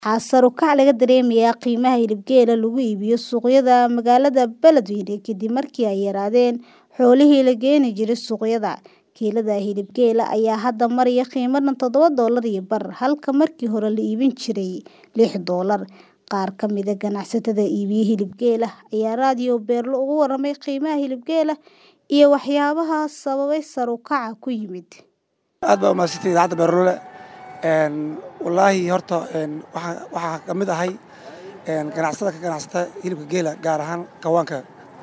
Waxaa sare u kac laga dareemayaa qiimaha hilibgeela lagu iibiyo suuqyada magaalada Beledweyne kadib markii ay yaraadeen xoolihii la keeni jiray suuqyada. Kiilada hilibgeela ayaa hadda maraya qiimo dhan todoba doolar iyo bar, halka markii hore la iibin jiray lix doolar. Qaar ka mid ah ganacsatada iibiya hilibgeela ayaa Radio Beerlo uga warramay qiimaha hilibgeela iyo waxyaabaha sababay sare u kaca ku yimid. aad baa umahadsantay idaacadda beerlole wallaahi horta waxaa waxaa ka mid ahay ganacsada ka ganacsata hilibka geela gaar ahaan kawaanka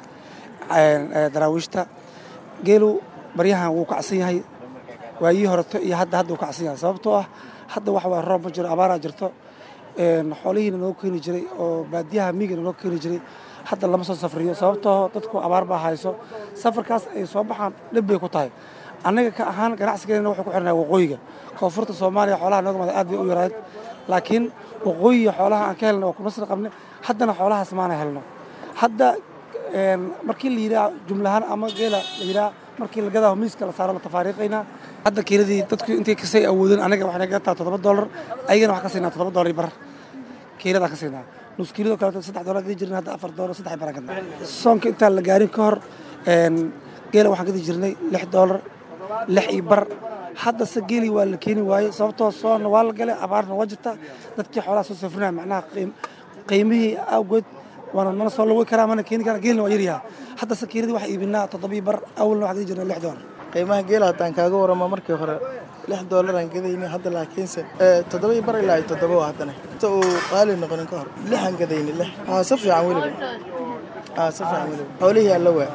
daraawiishta geelu baryahan wuu kacsan yahay waayihii horeto iyo hadda hadda wuu kacsan yahay sababtoo ah hadda waxa waye roob ma jiro abaaraa jirto xoolihiina noo keeni jiray oo baadiyaha miigana noo keeni jiray hadda lama soo safriyo sababtoo dadku abaar baa hayso safarkaas ay soo baxaan dhib bay ku tahay annaga ka ahaan ganacsigeena wuxuu ku xirnaa waqooyiga koonfurta soomaaliya xoolaha nooga mada aad bay u yarayd laakiin waqooyiga xoolaha aan ka helna waa kuma sii qabnay haddana xoolahaas maana helno hadda markii la yidhaha jumlahaan ama geela la yidhaha markii la gadaa miiska la saaro la tafaariiqaynaa hadda kiiladii dadku intay kasay awoodeen anaga waxay naga gataa toddoba doolar ayagana waxaan ka siinaa toddoba doolar bar kiiladaan ka siinaa nus kiilado kaleeto saddex doolar gadi jirnay hadda afar doolar saddex baraan gadnaa soonka intaan la gaarin ka hor geela waxaan gadi jirnay lix doolar lix iyo bar hadda se geeli waa la keeni waayey sababtoo soonna waa la galay abaarna waa jirta dadkii xoolaha soo safrinaya macnaha qiimihii awgeed waana mana soo lagoy karaa mana keeni karaa geelna waa yaryaha hadda se kiiladii waxaa iibinaa toddobii bar awalna waxaan gadi jirnay lix doolar qiimaha geela haddaan kaaga waramo markii hore lix doolaraan gadaynay hadda laakiinse toddobai bar ilaa toddoba waa haddana inta uu qaali noqonin ka hor lixaan gadaynay lix aa si fiican weliba aa si fiican weliba xoolihii alla waa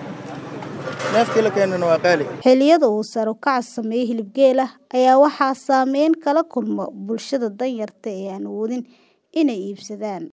neefkii la keenana waa qaali Xilliyada uu sare u kaca sameeyay hilibgeela ayaa waxaa saameyn kala kulma bulshada danyarta ee aan awoodin inay iibsadaan.